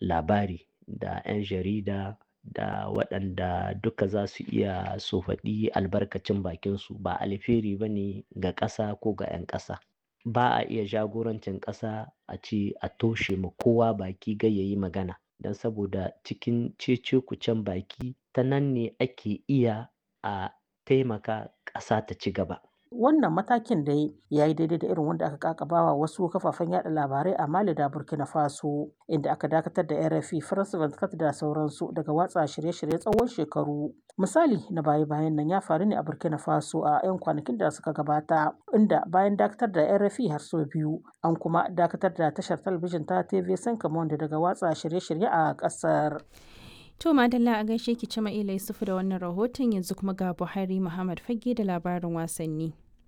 labari da 'yan jarida da waɗanda duka za su iya su faɗi albarkacin bakinsu ba alheri ba ne ga ƙasa ko ga 'yan ƙasa ba a iya jagorancin ƙasa a ce a toshe ma kowa baki gai ya yi magana don saboda cikin cece kucen baki ta nan ne ake iya a taimaka ƙasa ta ci gaba wannan matakin da ya yi daidai da irin wanda aka kakabawa wasu kafafen yada labarai a mali da burkina faso inda aka dakatar da rfi france 24 da sauransu daga watsa shirye-shirye tsawon shekaru misali na baya-bayan nan ya faru ne a burkina faso a 'yan kwanakin da suka gabata inda bayan dakatar da rfi har sau biyu an kuma dakatar da tashar talabijin ta tv sankamon daga watsa shirye-shirye a kasar To Madalla a gaishe ki cima ila Yusufu da wannan rahoton yanzu kuma ga Buhari Muhammad Fage da labarin wasanni.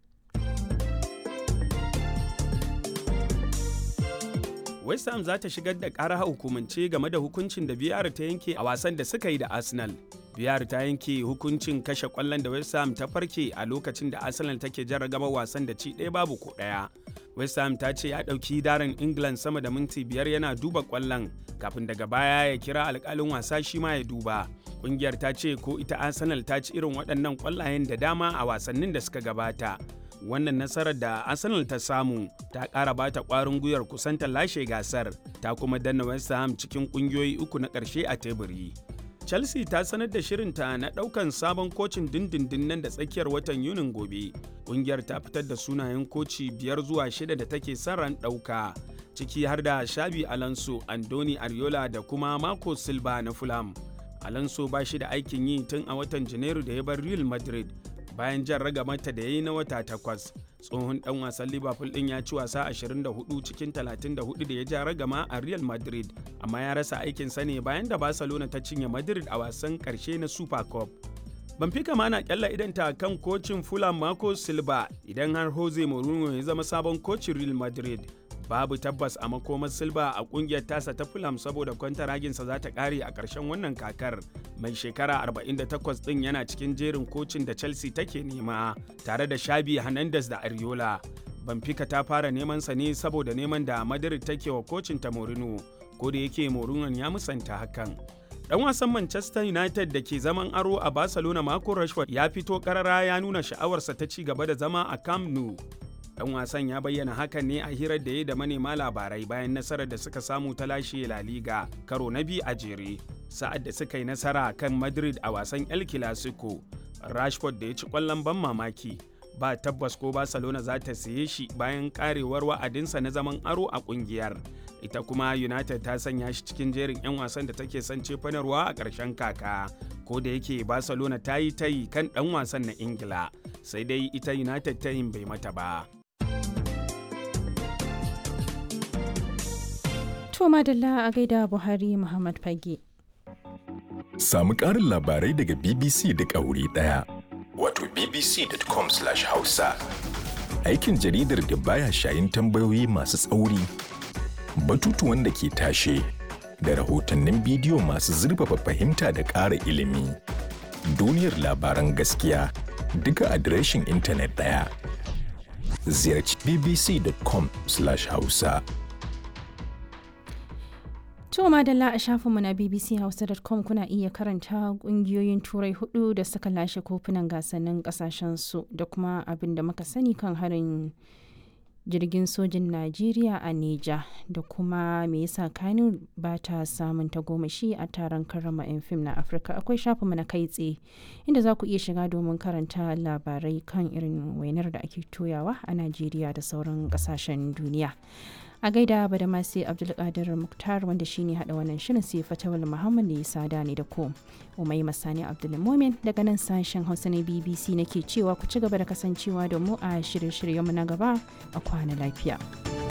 West Ham za ta shigar da ƙara hukumance game da hukuncin da VR ta yanke a wasan da suka yi da Arsenal. VR ta yanke hukuncin kashe ƙwallon da West Ham ta farke a lokacin da Arsenal take jarragaba wasan da ci ɗaya babu ko ɗaya. West Ham ta ce ya ɗauki darin England sama da minti biyar yana duba ƙwallon kafin daga baya ya kira alƙalin wasa shi ma ya duba. Ƙungiyar ta ce ko ita Arsenal ta ci irin waɗannan ƙwallayen da dama a wasannin da suka gabata. wannan nasarar da arsenal ta samu ta ƙara bata ƙwarin gwiwar kusanta lashe gasar ta kuma danna west ham cikin ƙungiyoyi uku na ƙarshe a teburi chelsea ta sanar da shirinta na ɗaukan sabon kocin dindindin nan da tsakiyar watan yunin gobe ƙungiyar ta fitar da sunayen koci biyar zuwa shida da take son ran ɗauka ciki har da shabi alonso andoni ariola da kuma marco silva na fulham alonso ba shi da aikin yi tun a watan janairu da ya bar real madrid bayan jan ragamata da ya yi na wata takwas tsohon dan wasan liverpool din ya ci wasa 24 cikin 34 da ya ja ragama a real madrid amma ya rasa aikinsa ne bayan da barcelona ta cinye madrid a wasan karshe na super cup Benfica ma na kyalla idanta kan kocin Fulham Marco Silva idan har Jose Mourinho ya zama sabon kocin Real Madrid. Babu tabbas a makomar Silva a kungiyar tasa ta Fulham saboda kwantaraginsa za ta kare a ƙarshen wannan kakar. Mai shekara 48 ɗin yana cikin jerin kocin da Chelsea take nema tare da Shabi Hernandez da Ariola. Benfica ta fara neman sa ne saboda neman da Madrid take wa kocin ta Mourinho, ko da yake Mourinho ya musanta hakan. Dan wasan Manchester United da ke zaman aro a Barcelona Marco Rashford ya fito karara ya nuna sha'awarsa ta ci gaba da zama a Camp Nou. Dan wasan ya bayyana hakan ne a hirar da ya da manema labarai bayan nasarar da suka samu ta lashe La Liga karo na biyu a jere. Sa'ad da suka yi nasara kan Madrid a wasan El Clasico, Rashford da ya ci kwallon ban mamaki. Ba tabbas ko Barcelona za ta siye shi bayan karewar wa'adinsa na zaman aro a kungiyar. ita kuma united ta sanya shi cikin jerin 'yan wasan da take son cefanarwa a ƙarshen kaka ko da yake barcelona ta yi tayi kan ɗan wasan na ingila sai dai ita united tayin bai mata ba To madalla a gaida Buhari Muhammad Fage. Samu ƙarin labarai daga BBC duk a wuri ɗaya. Wato bbc.com/hausa. Aikin jaridar da baya shayin tambayoyi masu tsauri. batutuwan da ke tashe da rahotannin bidiyo masu zurfafa fahimta da ƙara ilimi. Duniyar labaran gaskiya duka adireshin intanet ɗaya. Ziyarci bbc.com/hausa. To madalla a shafinmu na bbchausa.com kuna iya karanta kungiyoyin turai hudu da suka lashe kofunan gasannin kasashensu da kuma abin da muka sani kan harin jirgin sojin Najeriya a Neja da kuma me yasa Kano ba ta samun tagomashi a taron karrama 'yan fim na Afirka akwai shafinmu na kai tsaye inda za ku iya shiga domin karanta labarai kan irin wainar da ake toyawa a Najeriya da sauran kasashen duniya. a gaida ba da masu abdulkadir muktar wanda shine hada wannan shirin sai fatawal muhammad da ya sada ne da ku umai masani abdulmomin daga nan sashen hausa na bbc nake cewa ku ci gaba da kasancewa da mu a shirye-shiryenmu na gaba a kwana lafiya.